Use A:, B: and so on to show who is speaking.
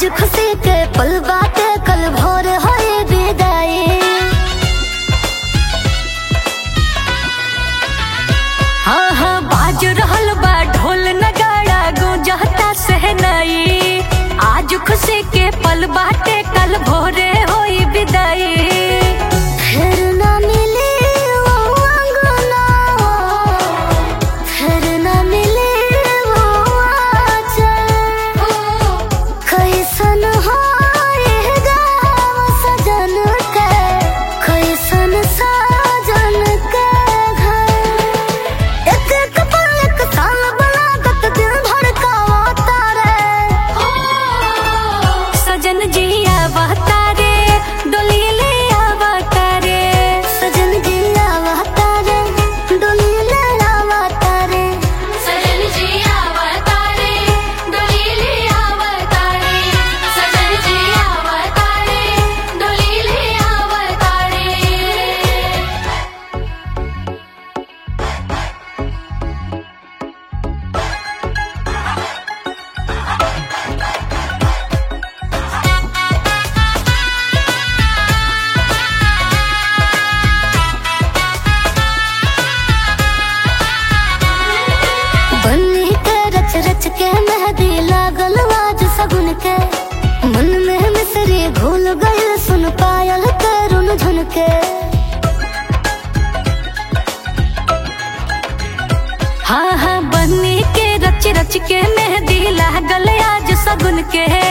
A: आज खुशी के पल बाटे कल भोर होए विदाई हाँ हाँ बाज रहल बा ढोल नगाड़ा गुंजता सहनाई आज खुशी के पल बाटे कल भोरे होई विदाई फिर ना मिले वो अंगना फिर ना मिले वो आंचल कैसन हो ये गाँव सजन के कैसन साजन के घर एक एक पल एक साल बनागत दिल धड़कावा तारे सजन जी आवता रे डोली ले आवता रे सजन जी आवता रे डोली ले आवता रे
B: सजन जी अवतारे डोली ले अवतारे सजन जी अवतारे डोली ले अवतारे
A: बन्नी के रच रच के मेहंदी लागल आज सगुन के मन में मिसरी घुल गइल सुन पायल के रुन झुन के हाँ हाँ बन्नी के रच रच के मेहंदी लागल आज सगुन के